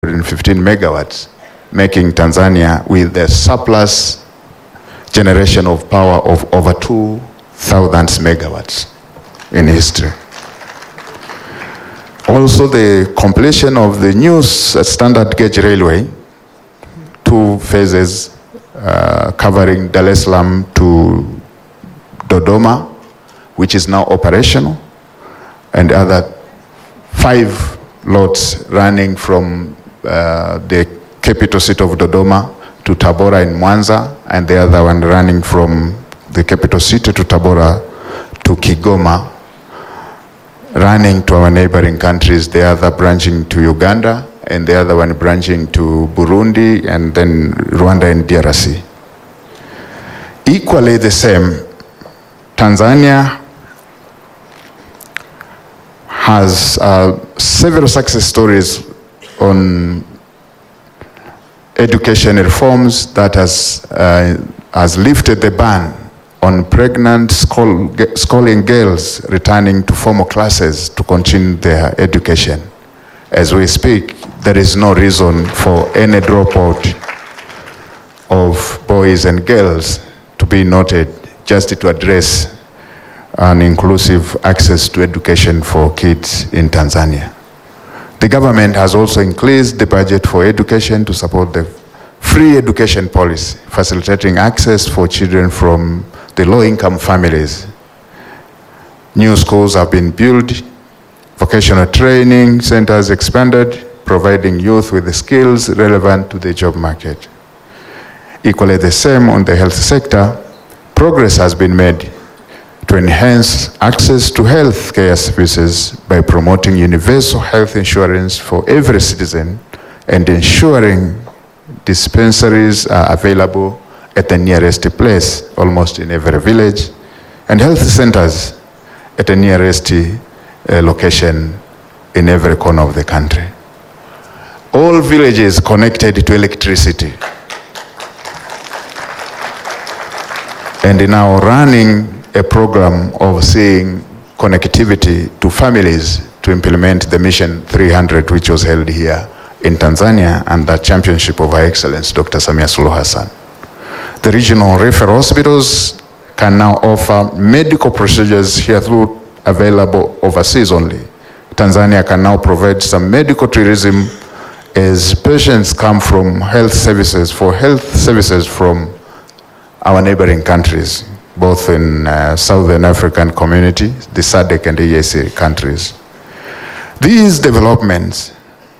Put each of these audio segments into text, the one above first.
115 megawatts, making Tanzania with a surplus generation of power of over 2,000 megawatts in history. Also, the completion of the new standard gauge railway, two phases uh, covering Dar es Salaam to Dodoma, which is now operational, and other five lots running from uh, the capital city of Dodoma to Tabora in Mwanza, and the other one running from the capital city to Tabora to Kigoma, running to our neighboring countries, the other branching to Uganda, and the other one branching to Burundi, and then Rwanda and DRC. Equally the same, Tanzania has uh, several success stories on education reforms that has, uh, has lifted the ban on pregnant school, schooling girls returning to formal classes to continue their education. As we speak, there is no reason for any dropout of boys and girls to be noted just to address an inclusive access to education for kids in Tanzania. The government has also increased the budget for education to support the free education policy, facilitating access for children from the low-income families. New schools have been built, vocational training centers expanded, providing youth with the skills relevant to the job market. Equally the same on the health sector, progress has been made to enhance access to health care services by promoting universal health insurance for every citizen and ensuring dispensaries are available at the nearest place, almost in every village, and health centers at the nearest uh, location in every corner of the country. All villages connected to electricity. And now running a program of seeing connectivity to families to implement the Mission 300, which was held here in Tanzania under championship of Her Excellence Dr. Samia Suluhu Hassan. The regional referral hospitals can now offer medical procedures here through available overseas only. Tanzania can now provide some medical tourism as patients come from health services for health services from our neighboring countries, both in uh, Southern African community, the SADC and the EAC countries. These developments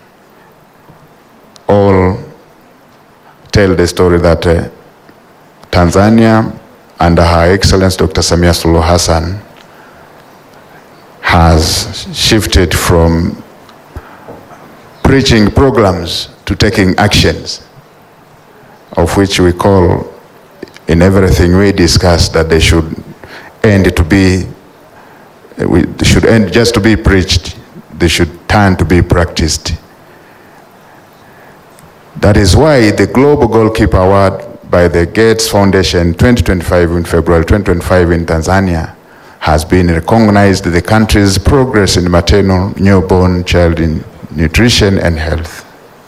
all tell the story that uh, Tanzania, under Her Excellence Dr. Samia Suluhu Hassan, has shifted from preaching programs to taking actions, of which we call in everything we discuss that they should end to be, we they should end just to be preached, they should turn to be practiced. That is why the Global Goalkeeper Award by the Gates Foundation 2025 in February 2025 in Tanzania has been recognized the country's progress in maternal, newborn, child in nutrition and health.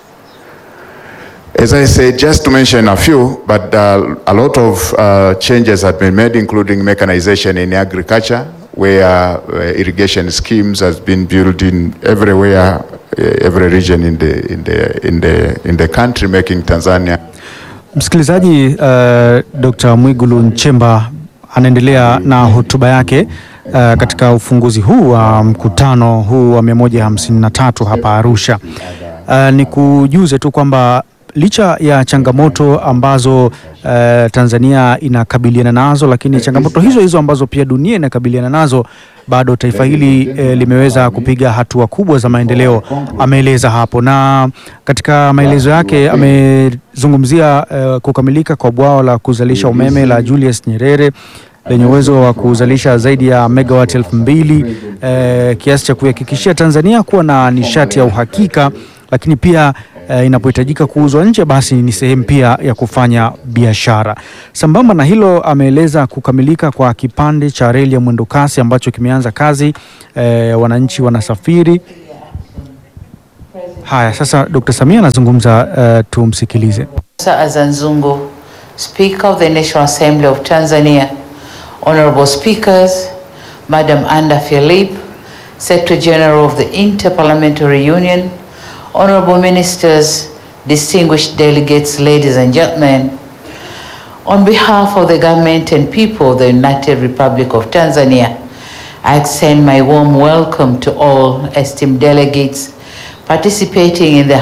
As I said, just to mention a few, but uh, a lot of uh, changes have been made, including mechanization in agriculture, where uh, irrigation schemes has been built in everywhere, every region in the, in the, in the, in the country, making Tanzania Msikilizaji, uh, Dr. Mwigulu Nchemba anaendelea na hotuba yake uh, katika ufunguzi huu wa mkutano huu wa 153 hapa Arusha. Uh, ni kujuze tu kwamba licha ya changamoto ambazo uh, Tanzania inakabiliana nazo, lakini changamoto hizo hizo ambazo pia dunia inakabiliana nazo, bado taifa hili eh, limeweza kupiga hatua kubwa za maendeleo, ameeleza hapo. Na katika maelezo yake amezungumzia eh, kukamilika kwa bwawa la kuzalisha umeme la Julius Nyerere lenye uwezo wa kuzalisha zaidi ya megawati elfu mbili eh, kiasi cha kuihakikishia Tanzania kuwa na nishati ya uhakika, lakini pia Uh, inapohitajika kuuzwa nje basi ni sehemu pia ya kufanya biashara. Sambamba na hilo, ameeleza kukamilika kwa kipande cha reli ya mwendokasi ambacho kimeanza kazi, uh, wananchi wanasafiri Haya, sasa Dr. Samia anazungumza, uh, tumsikilize. Azanzungu, Speaker of the National Assembly of Tanzania, Honorable Speakers, Madam Anda Philip, Secretary General of the Interparliamentary Union, Honorable Ministers, distinguished delegates, ladies and gentlemen, on behalf of the government and people of the United Republic of Tanzania, I extend my warm welcome to all esteemed delegates participating in the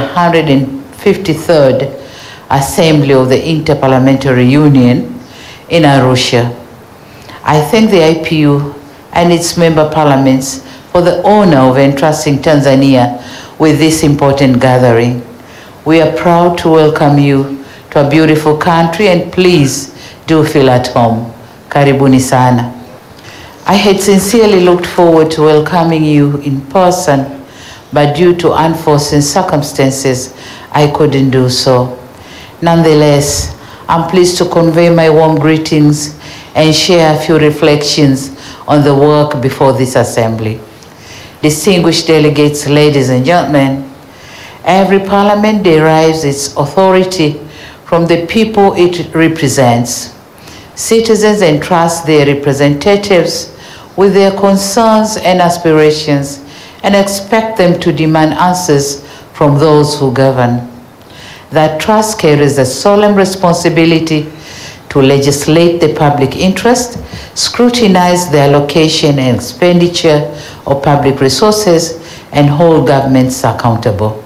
153rd Assembly of the Interparliamentary Union in Arusha. I thank the IPU and its member parliaments for the honor of entrusting Tanzania with this important gathering. We are proud to welcome you to a beautiful country and please do feel at home. Karibuni sana. I had sincerely looked forward to welcoming you in person, but due to unforeseen circumstances, I couldn't do so. Nonetheless, I'm pleased to convey my warm greetings and share a few reflections on the work before this assembly. Distinguished delegates, ladies and gentlemen, every parliament derives its authority from the people it represents. Citizens entrust their representatives with their concerns and aspirations and expect them to demand answers from those who govern. That trust carries a solemn responsibility to legislate the public interest, scrutinize the allocation and expenditure of public resources, and hold governments accountable.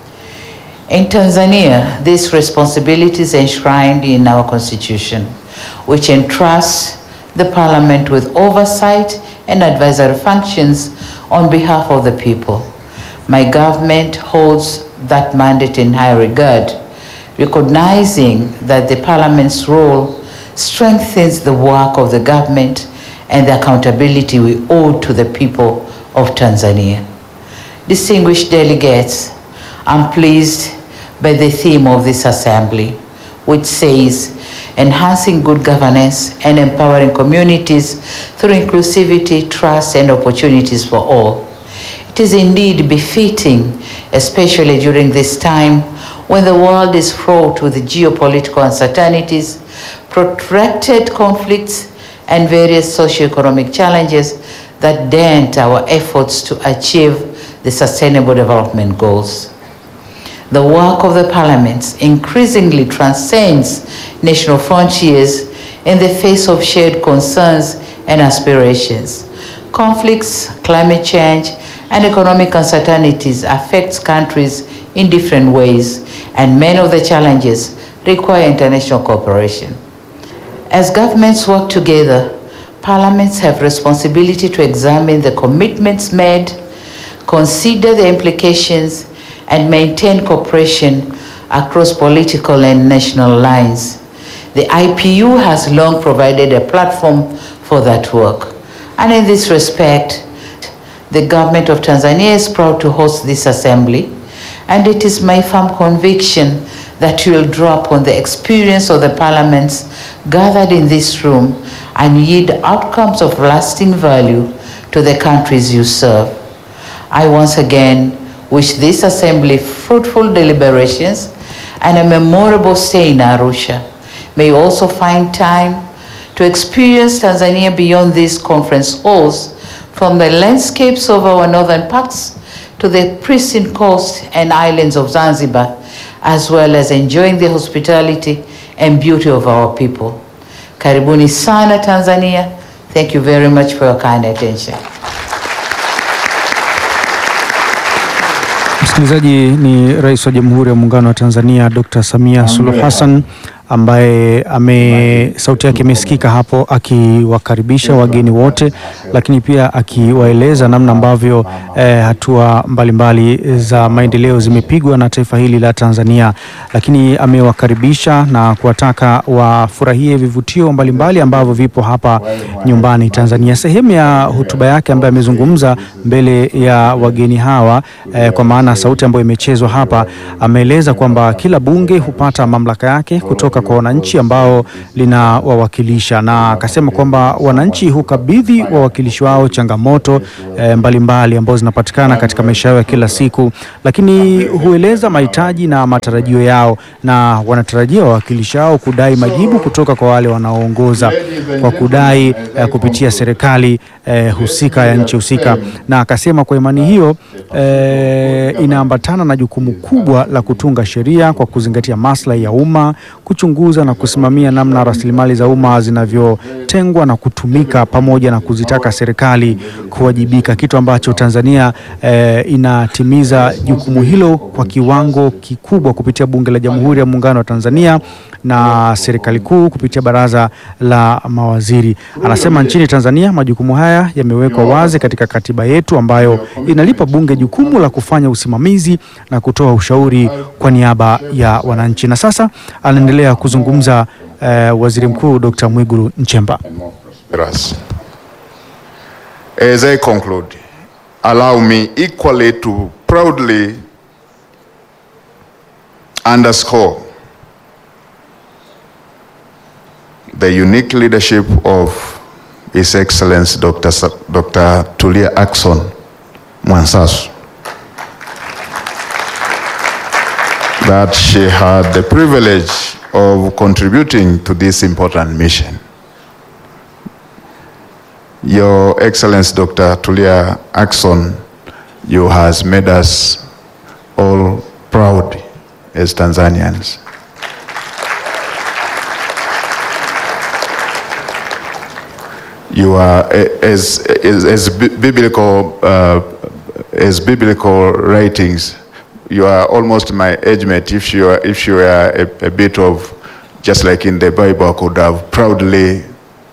In Tanzania, this responsibility is enshrined in our constitution, which entrusts the parliament with oversight and advisory functions on behalf of the people. My government holds that mandate in high regard, recognizing that the parliament's role strengthens the work of the government and the accountability we owe to the people of Tanzania. Distinguished delegates, I'm pleased by the theme of this assembly, which says enhancing good governance and empowering communities through inclusivity, trust, and opportunities for all. It is indeed befitting, especially during this time when the world is fraught with geopolitical uncertainties, protracted conflicts, and various socioeconomic challenges that dent our efforts to achieve the Sustainable Development Goals. The work of the parliaments increasingly transcends national frontiers in the face of shared concerns and aspirations. Conflicts, climate change, and economic uncertainties affect countries in different ways, and many of the challenges require international cooperation. As governments work together, parliaments have responsibility to examine the commitments made, consider the implications, and maintain cooperation across political and national lines. The IPU has long provided a platform for that work. And in this respect, the government of Tanzania is proud to host this assembly, and it is my firm conviction that you will draw upon the experience of the parliaments gathered in this room and yield outcomes of lasting value to the countries you serve. I once again wish this assembly fruitful deliberations and a memorable stay in Arusha. May you also find time to experience Tanzania beyond these conference halls, from the landscapes of our northern parts to the pristine coast and islands of Zanzibar, as well as enjoying the hospitality and beauty of our people. Karibuni sana Tanzania. Thank you very much for your kind attention. Msikilizaji, ni Rais wa Jamhuri ya Muungano wa Tanzania Dr. Samia Suluhu Hassan ambaye ame sauti yake imesikika hapo akiwakaribisha wageni wote, lakini pia akiwaeleza namna ambavyo eh, hatua mbalimbali mbali za maendeleo zimepigwa na taifa hili la Tanzania, lakini amewakaribisha na kuwataka wafurahie vivutio mbalimbali ambavyo vipo hapa nyumbani Tanzania. Sehemu ya hotuba yake ambaye amezungumza mbele ya wageni hawa eh, kwa maana sauti ambayo imechezwa hapa, ameeleza kwamba kila bunge hupata mamlaka yake kutoka kutoka kwa wananchi ambao linawawakilisha, na akasema kwamba wananchi hukabidhi wawakilishi wao changamoto eh, mbalimbali ambazo zinapatikana katika maisha yao ya kila siku, lakini hueleza mahitaji na matarajio yao, na wanatarajia wawakilishi wao kudai majibu kutoka kwa wale wanaoongoza kwa kudai eh, kupitia serikali eh, husika ya nchi husika, na akasema kwa imani hiyo eh, inaambatana na jukumu kubwa la kutunga sheria kwa kuzingatia maslahi ya umma, kuchunguza na kusimamia namna rasilimali za umma zinavyotengwa na kutumika, pamoja na kuzitaka serikali kuwajibika, kitu ambacho Tanzania eh, inatimiza jukumu hilo kwa kiwango kikubwa kupitia Bunge la Jamhuri ya Muungano wa Tanzania na serikali kuu kupitia Baraza la Mawaziri. Anasema nchini Tanzania majukumu haya yamewekwa wazi katika katiba yetu ambayo inalipa bunge jukumu la kufanya usimamizi na kutoa ushauri kwa niaba ya wananchi. Na sasa anaendelea kuzungumza eh, Waziri Mkuu Dr. Mwigulu Nchemba. prosperous. As I conclude, allow me equally to proudly underscore the unique leadership of His Excellency Dr. Sa- Dr. Tulia Ackson Mwansasu that she had the privilege of contributing to this important mission. Your Excellency Dr. Tulia Ackson, you has made us all proud as Tanzanians. You are a- as, as, as bi- biblical, uh, as biblical writings, you are almost my age mate. If you are, if you are a, a bit of, just like in the Bible, I could have proudly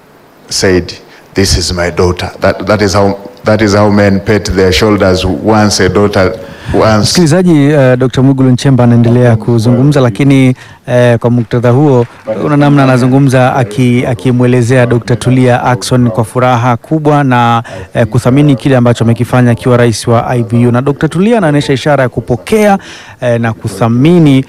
said, "This is my daughter." That that is how that is how men pat their shoulders once a daughter once. Msikilizaji, uh, Dr. Mwigulu Nchemba anaendelea kuzungumza, lakini uh, kwa muktadha huo una namna anazungumza aki- akimwelezea Dr. Tulia Ackson kwa furaha kubwa na uh, kuthamini kile ambacho amekifanya akiwa rais wa IVU, na Dr. Tulia anaonyesha ishara ya kupokea uh, na kuthamini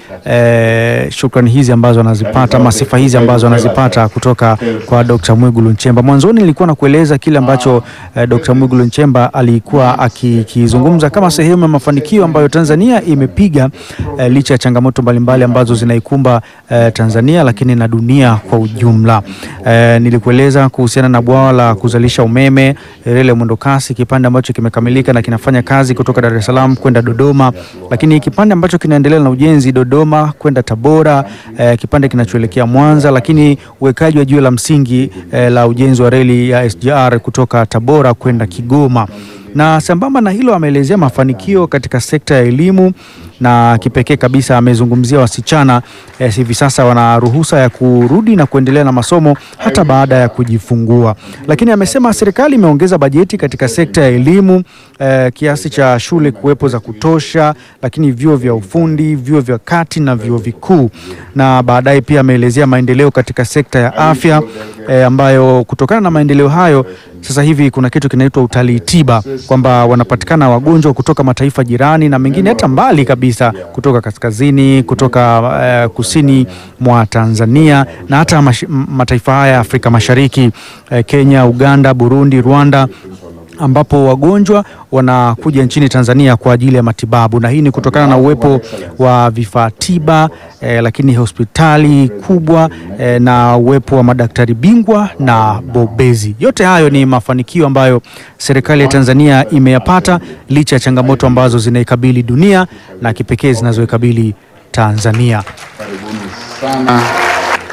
uh, shukrani hizi ambazo anazipata ama sifa hizi ambazo anazipata kutoka kwa Dr. Mwigulu Nchemba. Mwanzoni nilikuwa na kueleza kile ambacho uh, Dr. Mwigulu Nchemba alikuwa akikizungumza kama sehemu ya mafanikio ambayo Tanzania imepiga eh, licha ya changamoto mbalimbali ambazo zinaikumba eh, Tanzania lakini na dunia kwa ujumla. Eh, nilikueleza kuhusiana na bwawa la kuzalisha umeme reli ya mwendokasi, kipande ambacho kimekamilika na kinafanya kazi kutoka Dar es Salaam kwenda Dodoma, lakini kipande ambacho kinaendelea na ujenzi Dodoma kwenda Tabora, eh, kipande kinachoelekea Mwanza, lakini uwekaji wa jiwe la msingi eh, la ujenzi wa reli ya SGR kutoka Tabora kwenda Kigoma na sambamba na hilo ameelezea mafanikio katika sekta ya elimu na kipekee kabisa amezungumzia wasichana eh, hivi sasa wana ruhusa ya kurudi na kuendelea na masomo hata baada ya kujifungua. Lakini amesema serikali imeongeza bajeti katika sekta ya elimu eh, kiasi cha shule kuwepo za kutosha, lakini vyuo vya ufundi, vyuo vya kati na vyuo vikuu. Na baadaye pia ameelezea maendeleo katika sekta ya afya eh, ambayo kutokana na maendeleo hayo sasa hivi kuna kitu kinaitwa utalii tiba, kwamba wanapatikana wagonjwa kutoka mataifa jirani na mengine hata mbali kabisa, kutoka kaskazini, kutoka eh, kusini mwa Tanzania na hata mash, m- mataifa haya ya Afrika Mashariki, eh, Kenya, Uganda, Burundi, Rwanda ambapo wagonjwa wanakuja nchini Tanzania kwa ajili ya matibabu, na hii ni kutokana na uwepo wa vifaa tiba eh, lakini hospitali kubwa eh, na uwepo wa madaktari bingwa na bobezi. Yote hayo ni mafanikio ambayo serikali ya Tanzania imeyapata licha ya changamoto ambazo zinaikabili dunia na kipekee zinazoikabili Tanzania. Sana